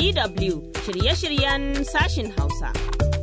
DW shirye-shiryen sashin Hausa.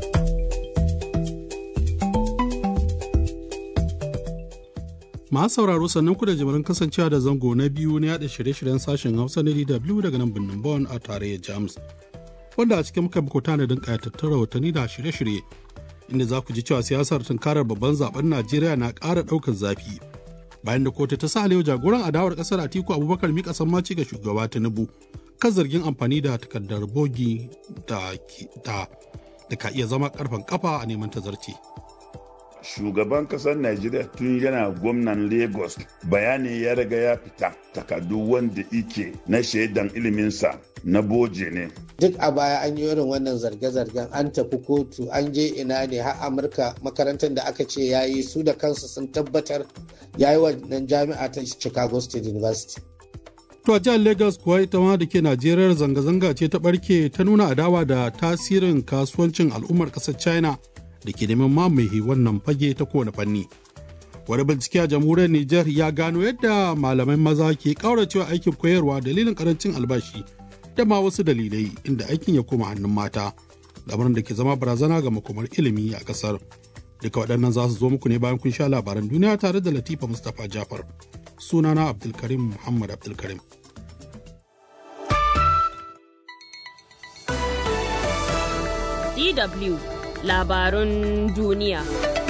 Masu sauraro sannan ku da jimirin kasancewa da zango na biyu na yada shirye-shiryen sashen Hausa na DW daga nan birnin Bonn a tarayyar Jamus. Wanda a cikin muka muku tanadin kayatattun rahotanni da shirye-shirye inda za ku ji cewa siyasar tunkarar babban zaben Najeriya na ƙara ɗaukar zafi. Bayan da kotu ta sa Aliyu jagoran adawar ƙasar Atiku Abubakar mika sammaci ga shugaba Tinubu kan zargin amfani da takardar bogi da da ka iya zama karfan kafa a neman tazarci. shugaban kasar Najeriya tun yana gwamnan Lagos bayani ya riga ya fita takardu wanda ike na shaidan iliminsa na boje ne. Duk a baya an yi irin wannan zarge-zargen an tafi kotu an je ina ne har Amurka makarantar da aka ce ya yi su da kansu sun tabbatar ya yi wannan jami'a ta Chicago State University. To a jihar Lagos kuwa ita ma da ke Najeriya zanga-zanga ce ta barke ta nuna adawa da tasirin kasuwancin al'ummar ƙasar China da ke neman mamaye wannan fage ta kowane fanni. Wani bincike a jamhuriyar Nijar ya gano yadda malamai maza ke kauracewa aikin koyarwa dalilin karancin albashi da ma wasu dalilai inda aikin ya koma hannun mata, lamarin da ke zama barazana ga makomar ilimi a ƙasar. Duka waɗannan za su zo muku ne bayan kun sha labaran duniya tare da Latifa Mustapha Jafar. Sunana Abdulkarim Muhammad Abdulkarim. DW labarun duniya.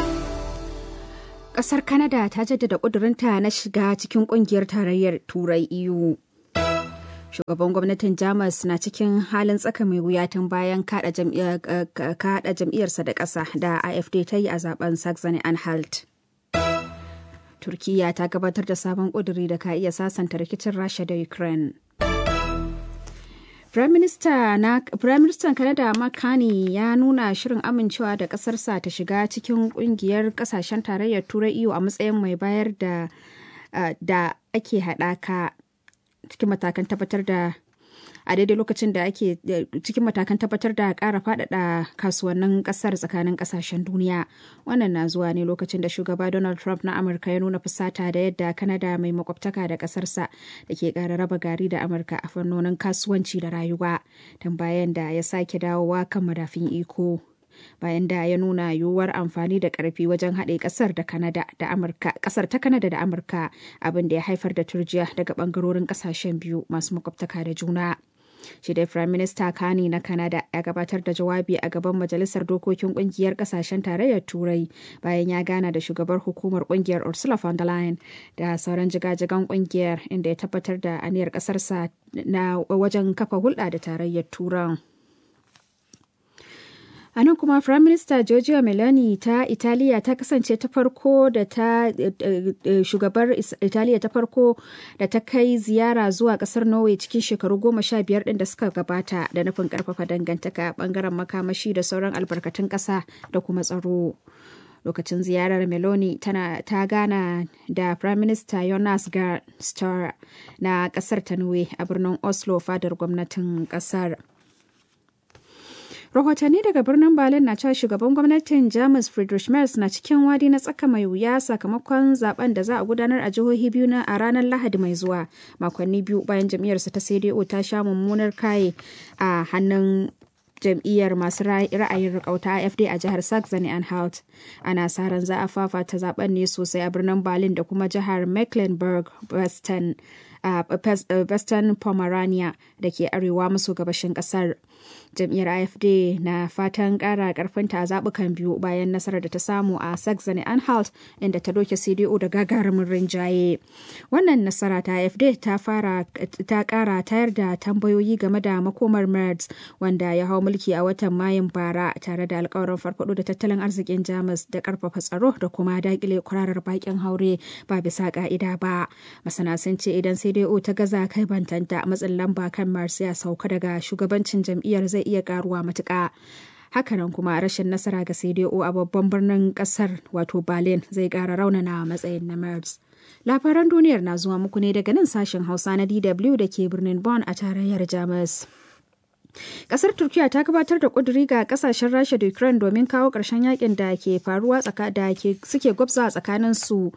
Ƙasar Canada ta jaddada ƙudurinta na shiga cikin ƙungiyar tarayyar Turai EU. Shugaban gwamnatin Jamus na cikin halin tsaka mai wuya tun bayan kaɗa jam'iyyarsa da ƙasa da AFD ta yi a zaben Saxony Anhalt. Turkiyya ta gabatar da sabon ƙuduri da ka iya sasanta rikicin Rasha da Ukraine. Firaministan Canada Mark Carney ya nuna shirin amincewa da ƙasarsa ta shiga cikin ƙungiyar ƙasashen tarayyar Turai EU a matsayin mai bayar da da ake haɗaka cikin matakan tabbatar da a daidai lokacin da ake cikin matakan tabbatar da ƙara faɗaɗa kasuwannin ƙasar tsakanin ƙasashen duniya wannan na zuwa ne lokacin da shugaba donald trump na amurka ya nuna fusata da yadda kanada mai makwabtaka da ƙasarsa da ke ƙara raba gari da amurka a fannonin kasuwanci da rayuwa tun bayan da ya sake dawowa kan madafin iko bayan da ya nuna yiwuwar amfani da karfi wajen haɗe ƙasar da Kanada da Amurka ƙasar ta Kanada da Amurka abin da ya haifar da turjiya daga ɓangarorin ƙasashen biyu masu makwabtaka da juna. shi dai Prime Minister Kani na Canada ya gabatar da jawabi a gaban Majalisar Dokokin Kungiyar Kasashen Tarayyar Turai bayan ya gana da shugabar hukumar kungiyar Ursula von der Leyen da sauran jigajigan kungiyar inda ya tabbatar da aniyar kasarsa na wajen kafa hulɗa da tarayyar Turan. A nan kuma Prime Minister Giorgia Meloni ta Italiya ta kasance ta farko da ta shugabar Italiya ta farko da ta kai ziyara zuwa kasar Norway cikin shekaru goma sha biyar ɗin da suka gabata da nufin karfafa dangantaka bangaren makamashi da sauran albarkatun ƙasa da kuma tsaro. lokacin ziyarar meloni tana ta gana da prime minister jonas gahr støre na kasar ta norway a birnin oslo fadar gwamnatin kasar rahotanni daga birnin berlin na cewa shugaban gwamnatin jamus friedrich merz na cikin wadi na tsaka mai wuya sakamakon zaben da za a gudanar a jihohi biyu na a ranar lahadi mai zuwa makonni biyu bayan jam'iyyarsa ta cdo ta sha mummunar kaye a hannun jam'iyyar masu ra'ayin rikauta AFD a jihar Saxony Anhalt. Ana sa ran za a fafata zaben ne sosai a birnin Berlin da kuma jihar Mecklenburg-Western a Western Pomerania da ke arewa maso gabashin kasar. Jam'iyyar AFD na fatan kara karfinta a zabukan biyu bayan nasarar da ta samu a Saxony Anhalt inda ta doke CDU da gagarumin rinjaye. Wannan nasara ta AFD ta fara ta kara tayar da tambayoyi game da makomar Merz wanda ya hau mulki a watan Mayun bara tare da alkawarin farfado da tattalin arzikin Jamus da karfafa tsaro da kuma dakile kwararar bakin haure ba bisa ka'ida ba. Masana sun ce idan CDU ta gaza kai bantanta matsin lamba kan Merz ya sauka daga shugabancin jam'iyyar zai iya karuwa matuƙa. Hakanan kuma rashin nasara ga CDU a babban birnin kasar wato Berlin zai ƙara raunana matsayin na Merz. Labaran duniyar na zuwa muku ne daga nan sashen Hausa na DW da ke birnin Bonn a tarayyar Jamus. Kasar Turkiya ta gabatar da kuduri ga kasashen Rasha da Ukraine domin kawo ƙarshen yakin da ke faruwa da ke suke gwabza tsakanin su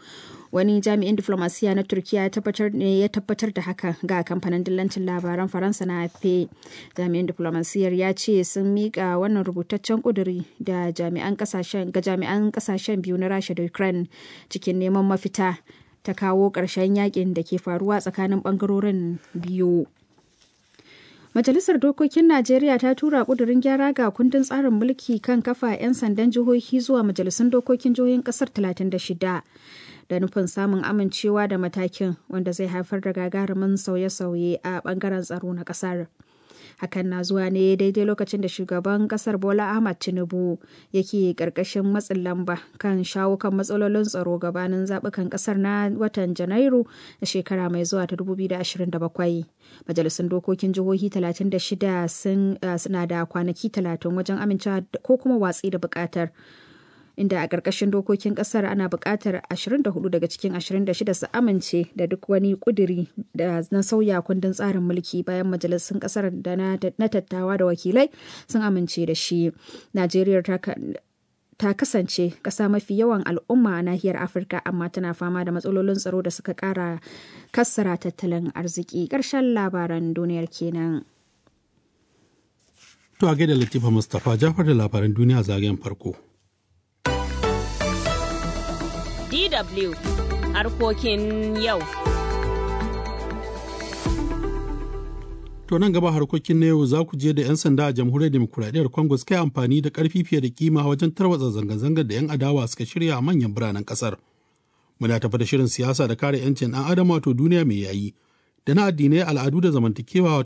wani jami'in diflomasiya na turkiya ne ya tabbatar da haka ga kamfanin dillancin labaran faransa na afp jami'in diflomasiyar ya ce sun miƙa wannan rubutaccen ƙuduri da jami'an kasashen ga jami'an kasashen biyu na rasha da ukraine cikin neman mafita ta kawo ƙarshen yakin da ke faruwa tsakanin ɓangarorin biyu Majalisar Dokokin Najeriya ta tura ƙudurin gyara ga kundin tsarin mulki kan kafa 'yan sandan jihohi zuwa majalisun dokokin jihohin ƙasar 36 da nufin samun amincewa da matakin wanda zai haifar da gagarumin sauye-sauye a ɓangaren tsaro na ƙasar. hakan na zuwa ne daidai lokacin da shugaban kasar bola ahmad tinubu yake karkashin matsin lamba kan shawo kan matsalolin tsaro gabanin zaɓukan kasar na watan janairu na shekara mai zuwa ta 2027 majalisun dokokin jihohi 36 suna da kwanaki 30 wajen amincewa ko kuma watsi da buƙatar inda a ƙarƙashin dokokin ƙasar ana buƙatar 24 daga cikin 26 su amince da duk wani ƙuduri da na sauya kundin tsarin mulki bayan majalisun ƙasar da na tattawa da wakilai sun amince da shi. Najeriya ta kasance ƙasa mafi yawan al'umma a nahiyar Afirka amma tana fama da matsalolin tsaro da suka ƙara kassara tattalin arziki. Ƙarshen labaran duniyar kenan. To a gaida Latifa Mustapha Jafar da labaran duniya zagayen farko. DW harkokin yau. To nan gaba harkokin na yau za ku je da 'yan sanda a jamhuriyar demokuraɗiyyar Congo suka yi amfani da ƙarfi fiye da kima wajen tarwatsa zanga-zangar da 'yan adawa suka shirya a manyan biranen ƙasar. Muna tafi da shirin siyasa da kare 'yancin ɗan adam wato duniya mai yayi da na addinai al'adu da zamantakewa